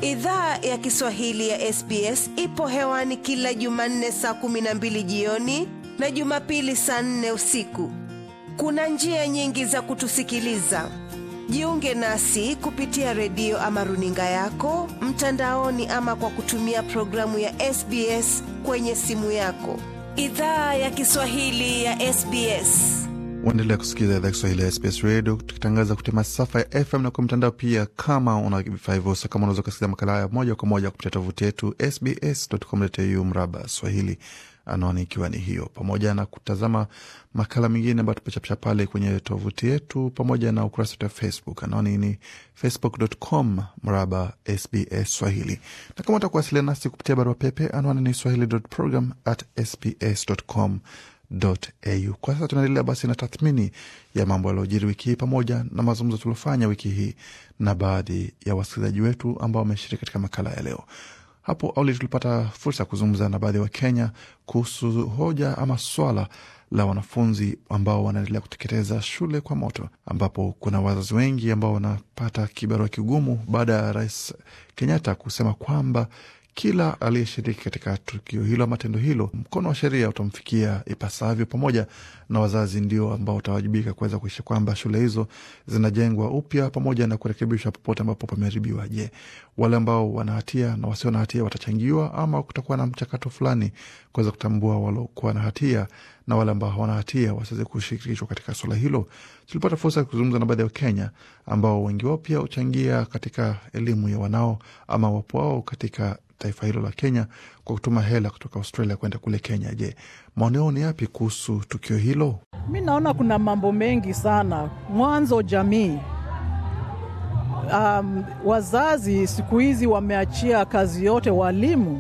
Idhaa ya Kiswahili ya SBS ipo hewani kila Jumanne saa kumi na mbili jioni na Jumapili saa nne usiku. Kuna njia nyingi za kutusikiliza. Jiunge nasi kupitia redio ama runinga yako mtandaoni, ama kwa kutumia programu ya SBS kwenye simu yako. Idhaa ya Kiswahili ya SBS. Uendelea kusikiliza idhaa Kiswahili ya SBS Radio tukitangaza kupitia masafa ya FM na kwa mtandao pia. Kama una vifaa hivyo, kama unaweza kusikiliza makala haya moja kwa moja kupitia tovuti yetu sbs.com.au mraba Swahili, anwani ikiwa ni hiyo, pamoja na kutazama makala mengine ambayo tumechapisha pale kwenye tovuti yetu, pamoja na ukurasa wetu wa Facebook, anwani ni facebook.com mraba SBS Swahili, na kama utakuwasiliana nasi kupitia barua pepe, anwani ni swahili.program at sbs.com au. Kwa sasa tunaendelea basi na tathmini ya mambo yaliyojiri wiki hii pamoja na mazungumzo tuliofanya wiki hii na baadhi ya wasikilizaji wetu ambao wameshiriki katika makala ya leo. Hapo awali tulipata fursa ya kuzungumza na baadhi ya Wakenya kuhusu hoja ama swala la wanafunzi ambao wanaendelea kuteketeza shule kwa moto, ambapo kuna wazazi wengi ambao wanapata kibarua kigumu baada ya Rais Kenyatta kusema kwamba kila aliyeshiriki katika tukio hilo ama tendo hilo, mkono wa sheria utamfikia ipasavyo, pamoja na wazazi ndio ambao utawajibika kuweza kuisha kwamba shule hizo zinajengwa upya pamoja na kurekebishwa popote ambapo pameharibiwa. Je, wale ambao wana hatia na wasio na hatia watachangiwa ama kutakuwa na mchakato fulani kuweza kutambua waliokuwa na hatia na wale ambao hawana hatia wasiweze kushirikishwa katika swala hilo? Tulipata fursa ya kuzungumza na baadhi ya Wakenya ambao wengi wao pia huchangia katika elimu ya wanao ama wapo wao katika taifa hilo la Kenya kwa kutuma hela kutoka Australia kwenda kule Kenya. Je, maoni yao ni yapi kuhusu tukio hilo? Mi naona kuna mambo mengi sana. Mwanzo, jamii um, wazazi siku hizi wameachia kazi yote, walimu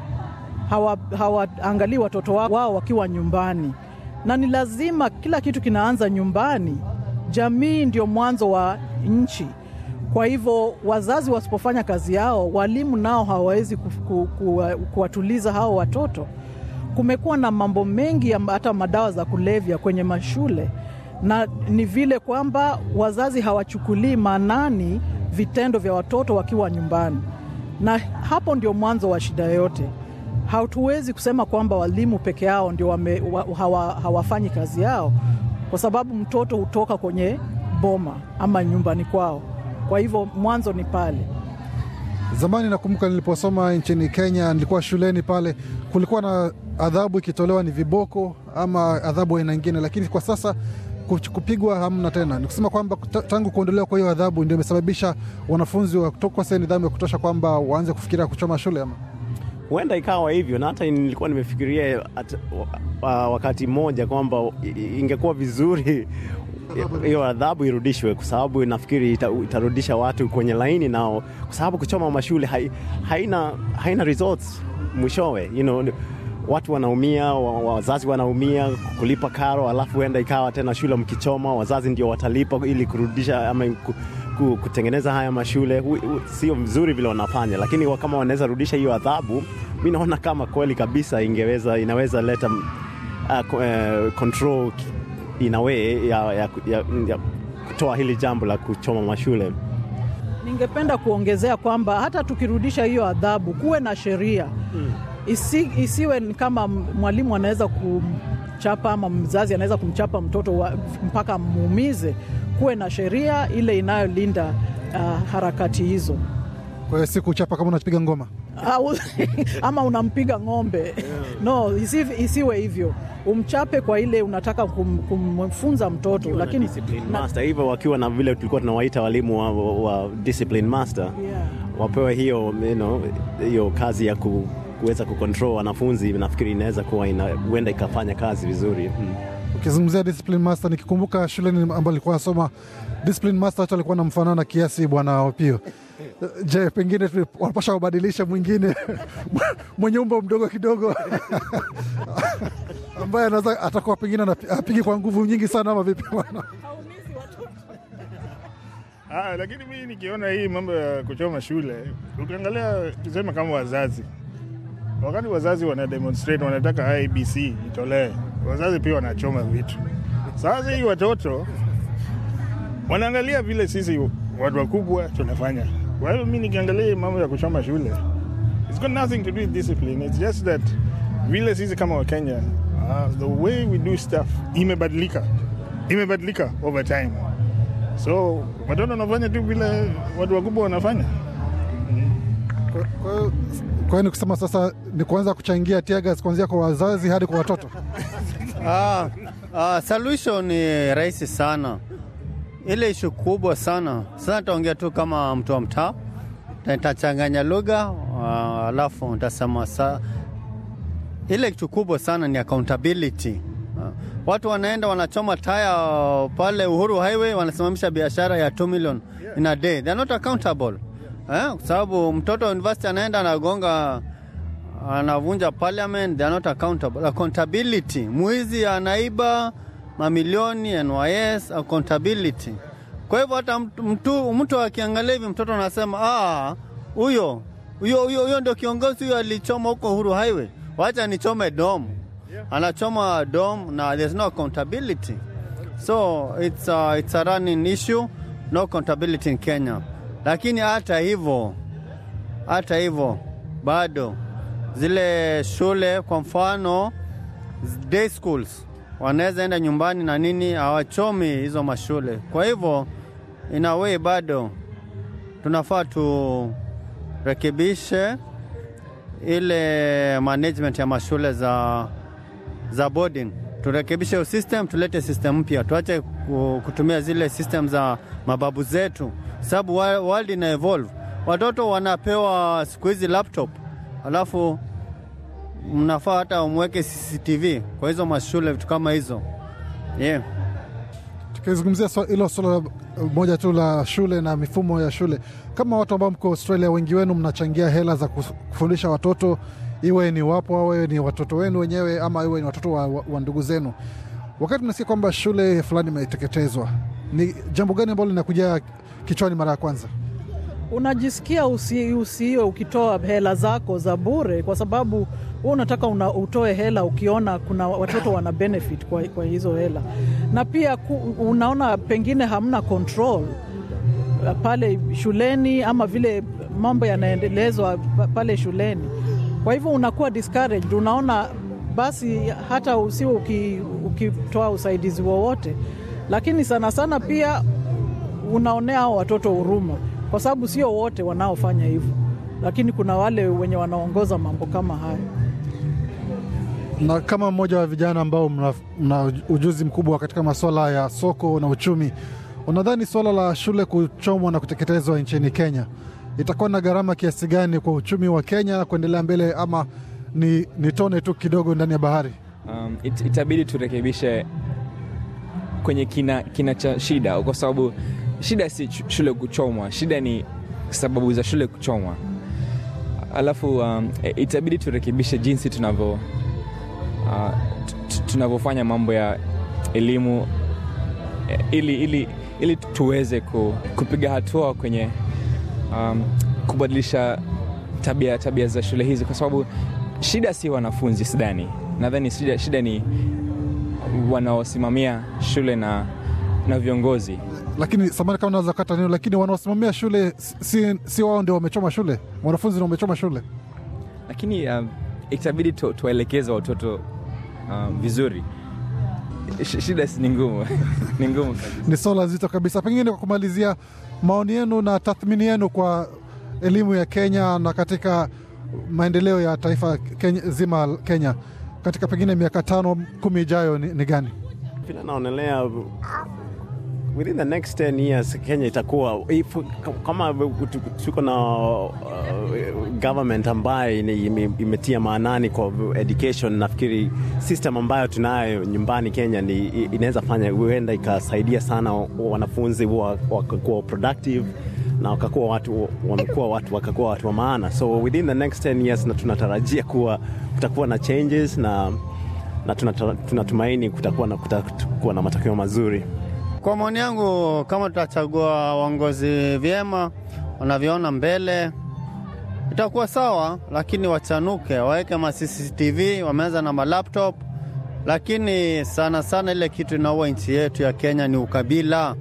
hawaangalii hawa watoto wao wakiwa nyumbani, na ni lazima kila kitu kinaanza nyumbani. Jamii ndio mwanzo wa nchi. Kwa hivyo wazazi wasipofanya kazi yao, walimu nao hawawezi kuwatuliza hao watoto. Kumekuwa na mambo mengi, hata madawa za kulevya kwenye mashule, na ni vile kwamba wazazi hawachukulii maanani vitendo vya watoto wakiwa nyumbani, na hapo ndio mwanzo wa shida yote. Hatuwezi kusema kwamba walimu peke yao ndio wame, hawa, hawafanyi kazi yao, kwa sababu mtoto hutoka kwenye boma ama nyumbani kwao. Kwa hivyo mwanzo ni pale. Zamani nakumbuka niliposoma nchini Kenya, nilikuwa shuleni pale, kulikuwa na adhabu ikitolewa ni viboko ama adhabu aina ingine, lakini kwa sasa kupigwa hamna tena. Ni kusema kwamba tangu kuondolewa kwa hiyo adhabu ndio imesababisha wanafunzi wakosa nidhamu ya kutosha kwamba waanze kufikiria kuchoma shule ama huenda ikawa hivyo, na hata nilikuwa nimefikiria at, wakati mmoja kwamba ingekuwa vizuri hiyo adhabu irudishwe, kwa sababu nafikiri ita, itarudisha watu kwenye laini nao, kwa sababu kuchoma mashule hai, haina, haina results mwishowe, you know, watu wanaumia, wazazi wanaumia kulipa karo, alafu huenda ikawa tena shule mkichoma, wazazi ndio watalipa ili kurudisha ama kutengeneza haya mashule. Sio mzuri vile wanafanya, lakini kama wanaweza rudisha hiyo adhabu, mi naona kama kweli kabisa ingeweza, inaweza leta uh, uh, control in a way ya, ya, ya, ya kutoa hili jambo la kuchoma mashule. Ningependa kuongezea kwamba hata tukirudisha hiyo adhabu, kuwe na sheria hmm. Isi, isiwe kama mwalimu anaweza kumchapa ama mzazi anaweza kumchapa mtoto wa, mpaka muumize. Kuwe na sheria ile inayolinda uh, harakati hizo. Kwa hiyo si kuchapa kama unapiga ngoma ama unampiga ng'ombe yeah. No, isi, isiwe hivyo umchape kwa ile unataka kum, kumfunza mtoto, lakini master hivyo wakiwa na vile tulikuwa tunawaita walimu wa, wa discipline master yeah. Wapewe hiyo you know, hiyo kazi ya ku, kuweza kucontrol wanafunzi, nafikiri inaweza kuwa huenda ikafanya kazi vizuri hmm. Ukizungumzia discipline master, nikikumbuka shuleni ambayo alikuwa nasoma discipline master, hata alikuwa namfanana na kiasi Bwana Opio. Je, pengine wanapasha kubadilisha mwingine mwenye umbo mdogo kidogo ambaye anaweza atakuwa pengine apigi kwa nguvu nyingi sana, ama vipi bwana? Ah, lakini mimi nikiona hii mambo ya kuchoma shule, ukiangalia tuseme kama wazazi, wakati wazazi wana demonstrate wanataka IBC itolee, wazazi pia wanachoma vitu. Sasa hii watoto wanaangalia vile sisi watu wakubwa tunafanya Well, mi nikiangalia hii mambo ya kuchoma shule, it's got nothing to do with discipline. It's just that vile sisi kama Wakenya, uh, the way we do stuff imebadilika, imebadilika over time. So watoto wanafanya tu vile watu wakubwa wanafanya. Kwa- kwa hiyo- kwa hiyo ni kusema sasa ni kuanza kuchangia tiagas kuanzia kwa wazazi hadi kwa watoto. Ah, ah, solution ni rahisi sana. Ile ishu kubwa sana sasa, nitaongea tu kama mtu wa mtaa, Na nitachanganya lugha ah, alafu nitasema sa ile kitu kubwa sana ni accountability. Ah, Watu wanaenda wanachoma taya pale Uhuru Highway, wanasimamisha biashara ya 2 million in a day. They are not accountable. Eh, kwa sababu mtoto wa university anaenda anagonga anavunja parliament, they are not accountable. Accountability, mwizi anaiba mamilioni, NYS, accountability. Kwa hivyo hata mtu, mtu, mtu akiangalia hivi mtoto anasema ah, huyo huyo huyo huyo ndio kiongozi huyo alichoma huko Uhuru Highway, wacha nichome dom. Anachoma dom na there's no accountability. So it's a, it's a running issue, no accountability in Kenya. Lakini hata hivyo hata hivyo bado zile shule kwa mfano day schools wanaweza enda nyumbani na nini, hawachomi hizo mashule. Kwa hivyo in a way bado tunafaa turekebishe ile management ya mashule za, za boarding, turekebishe hiyo system, tulete system mpya, tuache ku- kutumia zile system za mababu zetu, sababu wa- world ina evolve. Watoto wanapewa siku hizi laptop, alafu mnafaa hata umweke CCTV kwa hizo mashule, vitu kama hizo yeah. Tukizungumzia swa- hilo swala moja tu la shule na mifumo ya shule, kama watu ambao mko Australia, wengi wenu mnachangia hela za kuf- kufundisha watoto, iwe ni wapo awe ni watoto wenu wenyewe ama iwe ni watoto wa, wa, wa ndugu zenu. Wakati mnasikia kwamba shule fulani imeteketezwa, ni jambo gani ambalo linakuja kichwani mara ya kwanza? unajisikia usi, usiwe ukitoa hela zako za bure, kwa sababu wewe unataka una, utoe hela ukiona kuna watoto wana benefit kwa, kwa hizo hela, na pia ku, unaona pengine hamna control uh, pale shuleni ama vile mambo yanaendelezwa pa- pale shuleni. Kwa hivyo unakuwa discouraged, unaona basi hata usiwe uki- ukitoa usaidizi wowote, lakini sana sana pia unaonea hao watoto huruma, kwa sababu sio wote wanaofanya hivyo, lakini kuna wale wenye wanaongoza mambo kama hayo. Na kama mmoja wa vijana ambao mna, mna ujuzi mkubwa katika masuala ya soko na uchumi, unadhani suala la shule kuchomwa na kuteketezwa nchini Kenya itakuwa na gharama kiasi gani kwa uchumi wa Kenya kuendelea mbele, ama ni, ni tone tu kidogo ndani ya bahari? um, it, itabidi turekebishe kwenye kina, kina cha shida, kwa sababu shida si ch- shule kuchomwa, shida ni sababu za shule kuchomwa. Alafu um, e- itabidi turekebishe jinsi tunavyo uh, t- t- tunavyofanya mambo ya elimu eh, ili, ili, ili tuweze ku, kupiga hatua kwenye um, kubadilisha tabia, tabia za shule hizi, kwa sababu shida si wanafunzi, sidhani. Nadhani shida, shida ni wanaosimamia shule na, na viongozi. Lakini samani kama naweza kata neno, lakini wanaosimamia shule si, si wao ndio wamechoma shule, wanafunzi ndio wamechoma shule. lakini um, itabidi tu, tuwaelekeze watoto um, vizuri. Sh- Shida si ni ngumu ni ngumu kabisa. Ni swala zito kabisa. Pengine kwa kumalizia, maoni yenu na tathmini yenu kwa elimu ya Kenya na katika maendeleo ya taifa Kenya, zima Kenya katika pengine miaka tano kumi ijayo ni, ni gani? vile naonelea within the next 10 years Kenya itakuwa if- kama tuko na uh, government ambayo ine- ime- imetia maanani kwa education. Nafikiri system ambayo tunayo nyumbani Kenya ni inaweza fanya huenda ikasaidia sana wanafunzi wa- wakakuwa productive na wakakuwa watu wamekuwa watu wakakuwa watu wa maana, so within the next 10 years na tunatarajia kuwa kutakuwa na changes na na tunata- tunatumaini kutakuwa na, kutakuwa na matokeo mazuri. Kwa maoni yangu, kama tutachagua uongozi vyema, wanavyoona mbele, itakuwa sawa, lakini wachanuke, waweke ma CCTV, wameanza na malaptop, lakini sana sana ile kitu inaua nchi yetu ya Kenya ni ukabila.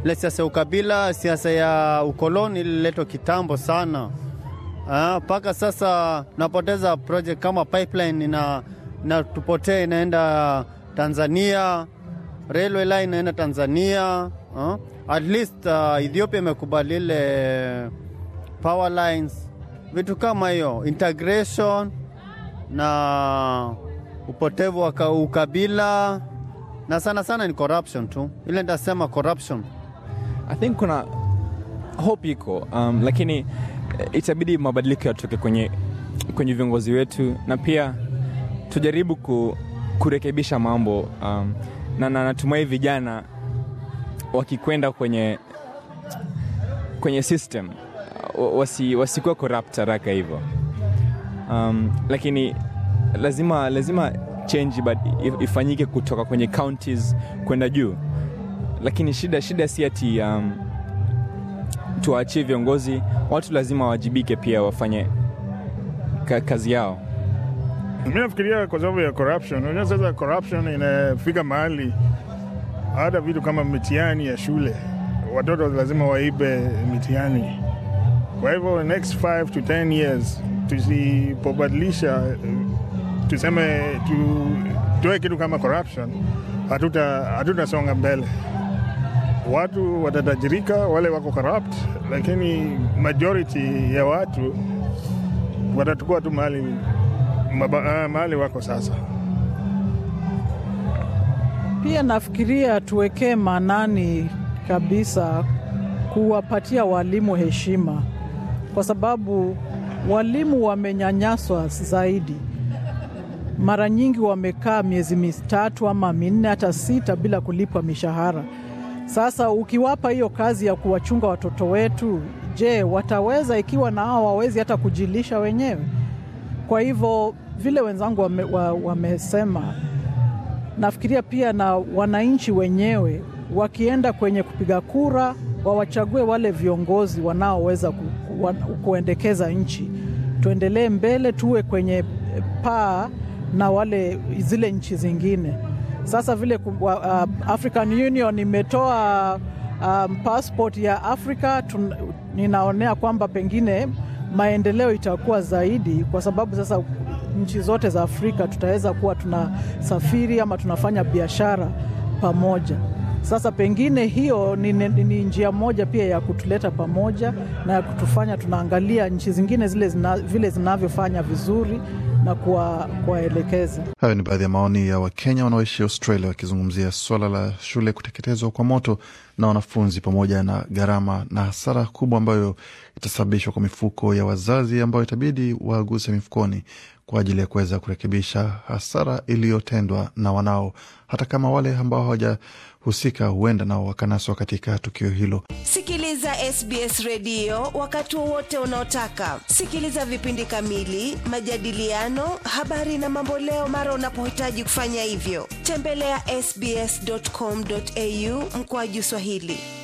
ile siasa ya ukabila, siasa ya ukoloni ililetwa kitambo sana mpaka sasa napoteza project kama pipeline ina inatupotea inaenda Tanzania, railway line inaenda Tanzania. Uh, at least uh, Ethiopia imekubali ile power lines, vitu kama hiyo, integration na upotevu wa ukabila na sana sana ni corruption tu, ile nitasema corruption. I think kuna hope iko um, lakini itabidi mabadiliko yatoke kwenye, kwenye viongozi wetu na pia tujaribu ku, kurekebisha mambo um, na, na natumai vijana wakikwenda kwenye, kwenye system wasi, wasikuwa corrupt haraka hivyo um, lakini lazima, lazima change ifanyike kutoka kwenye counties kwenda juu, lakini shida, shida si ati um, tuwaachie viongozi, watu lazima wawajibike pia wafanye ka, kazi yao. Mi nafikiria kwa sababu ya corruption. Unajua sasa corruption inafika mahali hata vitu kama mitihani ya shule, watoto lazima waibe mitihani. Kwa hivyo next 5 to 10 years tusipobadilisha, tuseme tutoe kitu kama corruption, hatutasonga hatuta mbele watu watatajirika, wale wako corrupt, lakini majority ya watu watatukua tu mahali mahali wako sasa. Pia nafikiria tuwekee maanani kabisa kuwapatia walimu heshima, kwa sababu walimu wamenyanyaswa zaidi. Mara nyingi wamekaa miezi mitatu ama minne hata sita bila kulipwa mishahara. Sasa ukiwapa hiyo kazi ya kuwachunga watoto wetu, je, wataweza ikiwa na hao wawezi hata kujilisha wenyewe? Kwa hivyo vile wenzangu wame, wa, wamesema, nafikiria pia na wananchi wenyewe wakienda kwenye kupiga kura wawachague wale viongozi wanaoweza ku, ku, kuendekeza nchi, tuendelee mbele, tuwe kwenye paa na wale zile nchi zingine. Sasa vile uh, African Union imetoa um, passport ya Afrika tun, ninaonea kwamba pengine maendeleo itakuwa zaidi, kwa sababu sasa nchi zote za Afrika tutaweza kuwa tunasafiri ama tunafanya biashara pamoja. Sasa pengine hiyo ni, ni, ni njia moja pia ya kutuleta pamoja na ya kutufanya tunaangalia nchi zingine zile zina, vile zinavyofanya vizuri na kuwaelekeza. Hayo ni baadhi ya maoni ya Wakenya wanaoishi Australia wakizungumzia suala la shule kuteketezwa kwa moto na wanafunzi pamoja na gharama na hasara kubwa ambayo itasababishwa kwa mifuko ya wazazi ambayo itabidi waguse mifukoni kwa ajili ya kuweza kurekebisha hasara iliyotendwa na wanao, hata kama wale ambao hawajahusika huenda nao wakanaswa katika tukio hilo. Sikiliza SBS redio wakati wowote unaotaka. Sikiliza vipindi kamili, majadiliano, habari na mamboleo mara unapohitaji kufanya hivyo. Tembelea ya sbs.com.au mkoaju Swahili.